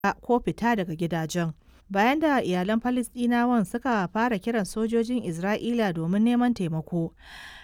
ko fita daga gidajen. Bayan da iyalan Falasɗinawan suka fara kiran sojojin Isra'ila domin neman taimako,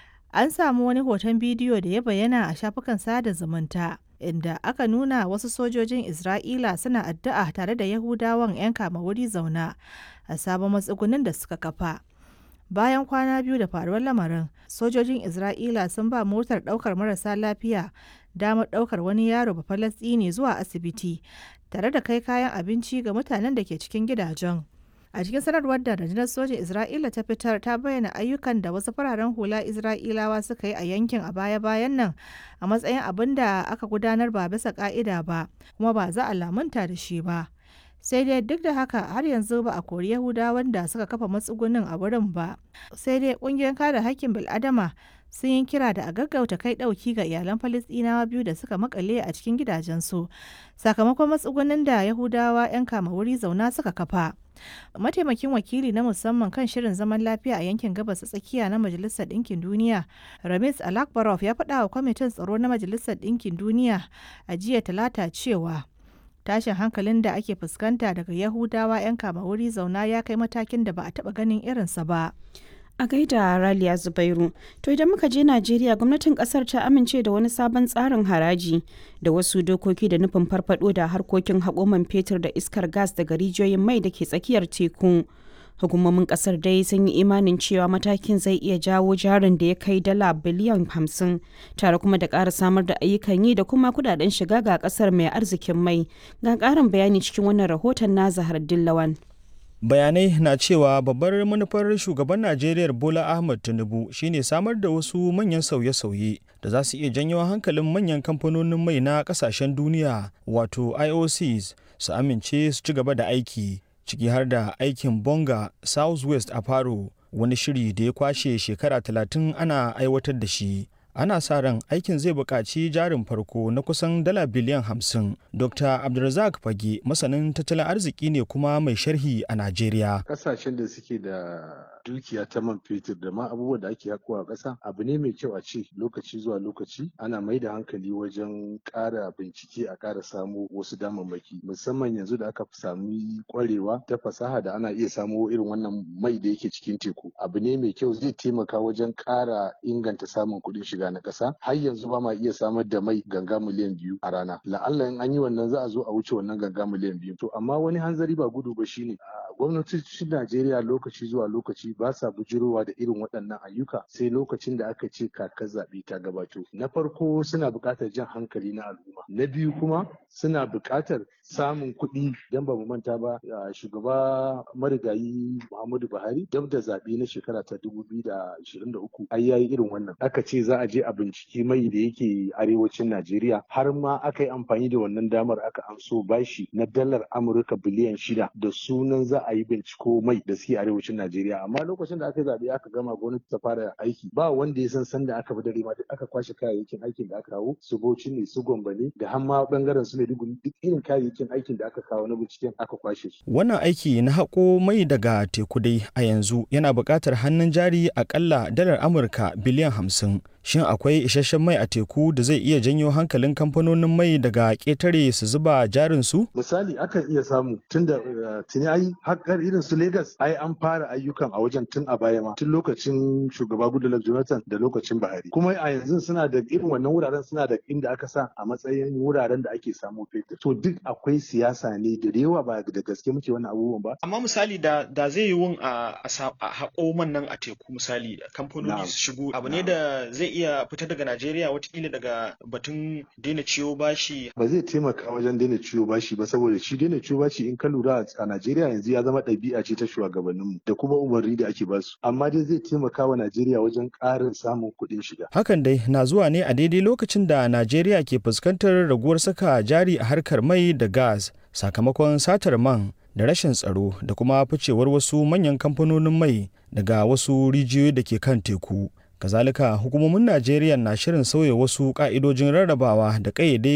an samu wani hoton bidiyo da ya bayyana a shafukan sada zumunta, inda aka nuna wasu sojojin Isra'ila suna addu'a tare da Yahudawan 'yan kama wuri zauna a sabon matsugunin da suka kafa. Bayan kwana biyu da faruwar lamarin, sojojin Isra'ila sun ba motar ɗaukar marasa lafiya damar ɗaukar wani yaro Bafalasɗini zuwa asibiti, tare da kai kayan abinci ga mutanen da ke cikin gidajen. A cikin sanarwar da rundunar sojin Isra'ila ta fitar ta bayyana ayyukan da wasu fararen hula Isra'ilawa suka yi a yankin a baya-bayan nan a matsayin abin da aka gudanar ba bisa ka'ida ba, kuma ba za a lamunta da shi ba. sai dai duk da haka har yanzu ba a kori yahudawan da suka kafa matsugunin a wurin ba sai dai kungiyar kare hakkin bil'adama sun yi kira da a gaggauta kai dauki ga iyalan falistinawa biyu da suka makale a cikin gidajensu sakamakon matsugunin da yahudawa 'yan kama wuri zauna suka kafa mataimakin wakili na musamman kan shirin zaman lafiya a yankin gabas tsakiya na majalisar ɗinkin duniya ramis alakbarov ya faɗa wa kwamitin tsaro na majalisar ɗinkin duniya a jiya talata cewa tashin hankalin da ake fuskanta daga yahudawa 'yan kama wuri zauna ya kai matakin da ba a taba ganin irinsa ba a gaida raliya zubairu to idan muka je najeriya gwamnatin kasar ta amince da wani sabon tsarin haraji da wasu dokoki da nufin farfado da harkokin haƙoman fetur da iskar gas daga rijiyoyin mai da ke tsakiyar teku hukumomin kasar dai sun yi imanin cewa matakin zai iya jawo jarin da ya kai dala biliyan hamsin tare kuma da ƙara samar da ayyukan yi da kuma kudaden shiga ga kasar mai arzikin mai ga ƙarin bayani cikin wannan rahoton na zahar dillawan bayanai na cewa babbar manufar shugaban najeriya bola ahmad tinubu shine samar da wasu manyan sauye-sauye da za su iya janyo hankalin manyan kamfanonin mai na kasashen duniya wato iocs su amince su ci gaba da aiki ciki har da aikin bonga southwest a faro wani shiri da ya kwashe shekara talatin ana aiwatar da shi ana sa ran aikin zai buƙaci jarin farko na kusan dala biliyan hamsin dr abdulrazak fage masanin tattalin arziki ne kuma mai sharhi a najeriya ƙasashen da suke da dukiya ta man fetur da ma abubuwan da ake hakowa ƙasa abu ne mai kyau a ce lokaci zuwa lokaci ana mai da hankali wajen ƙara bincike a ƙara samo wasu damammaki musamman yanzu da aka sami ƙwarewa ta fasaha da ana iya samo irin wannan mai da yake cikin teku abu ne mai kyau zai taimaka wajen ƙara inganta samun kuɗin shiga na ƙasa har yanzu ba ma iya samar da mai ganga miliyan biyu a rana la'alla in an yi wannan za a zo a wuce wannan ganga miliyan biyu to amma wani hanzari ba gudu ba shine gwamnatocin Najeriya lokaci zuwa lokaci ba sa bujirowa da irin waɗannan ayyuka sai lokacin da aka ce kakar zaɓe ta gabato. Na farko suna buƙatar jan hankali na al'umma. Na biyu kuma suna buƙatar samun kuɗi don ba mu manta ba shugaba marigayi Muhammadu Buhari dab da zaɓe na shekara ta dubu biyu da ashirin da uku ai yayi irin wannan. Aka ce za a je a binciki mai da yake arewacin Najeriya har ma aka yi amfani da wannan damar aka amso bashi na dalar Amurka biliyan shida da sunan za a yi binciko mai da suke arewacin Najeriya amma lokacin da aka zaɓe aka gama gwamnati ta fara aiki ba wanda ya san sanda aka bi dare ma aka kwashe kayayyakin aikin da aka kawo su Bauchi ne su Gombe ne da har ma bangaren su Maiduguri duk irin kayayyakin aikin da aka kawo na binciken aka kwashe su. Wannan aiki na haƙo mai daga teku dai a yanzu yana buƙatar hannun jari akalla dalar Amurka biliyan hamsin. Shin akwai isasshen mai a teku da zai iya janyo hankalin kamfanonin mai daga ƙetare su zuba jarin su? Misali akan iya samu tun da tuni ai haƙar irin su Legas ai an fara ayyukan a wajen tun a baya ma tun lokacin shugaba Goodluck Jonathan da lokacin Buhari. Kuma a yanzu suna da irin wannan wuraren suna da inda aka sa a matsayin wuraren da ake samu fetur. To duk akwai siyasa ne da yawa ba da gaske muke wannan abubuwan ba. Amma misali da da zai yi wun a haƙo man nan a teku misali kamfanoni su shigo abu ne da zai iya fita daga Najeriya watakila daga batun daina ciwo bashi. Ba zai taimaka wajen daina ciwo bashi ba saboda shi daina ciwo bashi in ka lura a Najeriya yanzu ya zama ɗabi'a ce ta shugabanninmu da kuma umarni da ake basu. Amma dai zai taimaka wa Najeriya wajen ƙarin samun kuɗin shiga. Hakan dai na zuwa ne a daidai lokacin da Najeriya ke fuskantar raguwar saka jari a harkar mai da gas sakamakon satar man da rashin tsaro da kuma ficewar wasu manyan kamfanonin mai daga wasu rijiyoyi da ke kan teku. kazalika hukumomin najeriya na shirin sauya wasu ka'idojin rarrabawa da ƙayyade